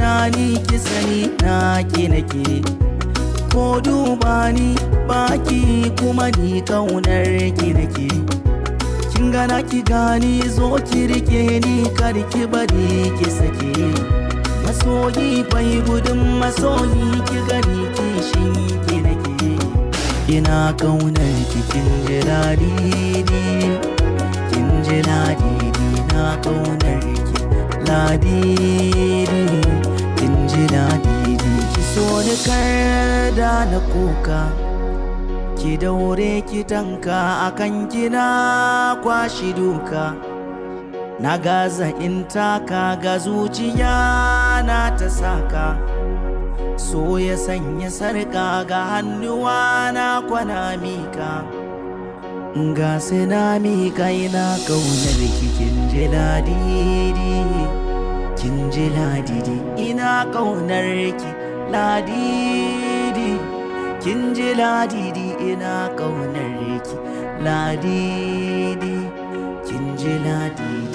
tunani ki sani na ki nake ko duba ni baki kuma ni kaunar ki nake kin gana ki gani zo ki rike ni kar ki bari ki sake masoyi bai gudun masoyi ki gani kishin ki nake ina kaunar ki kin ji ladidi kin ji ladidi na kaunar ki ladidi kin ji ladidi ki so ni kar da na kuka ki daure ki tanka akan kina kwashi duka na gaza in taka ga zuciya na ta saka so ya sanya sarka ga hannuwa na kwana mika ga na mika ina kaunar kin ji ladidi kin ji ladidi ina kaunar ki ladidi kin ji ladidi ina kaunar ki ladidi kin ji ladidi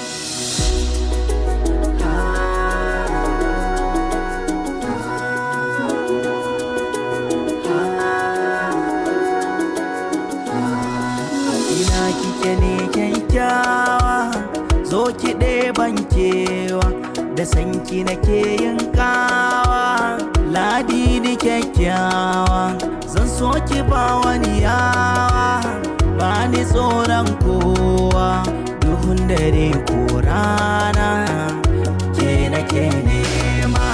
ina kike ne kyakkyawa zo ki ɗeban kewa da sanki nake yin kawa ladidi kyakkyawa zan so ki ba wani yawa ba ni tsoron kowa duhun dare ko rana ke nake nema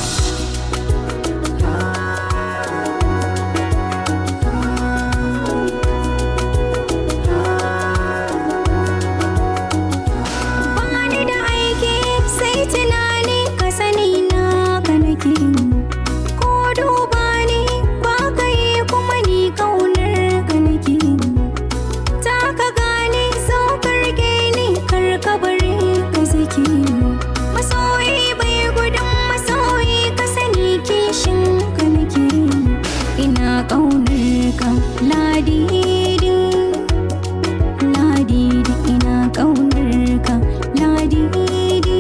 Bani da aiki sai tunani ka sani na ka nake Ko duba ni ba ka yi kuma ni kaunar ka nake Ta ka gane so ka rike ni kar ka bari ka saki Masoyi bai gudun masoyi ka sani kishin ka nake Ina kaunar ka ladidi Ladidi ina ƙaunar ka Ladidi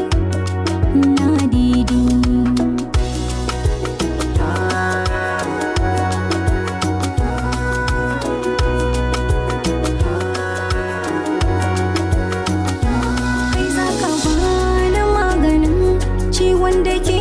Ladidi Kai za ka bani maganin ciwon da ke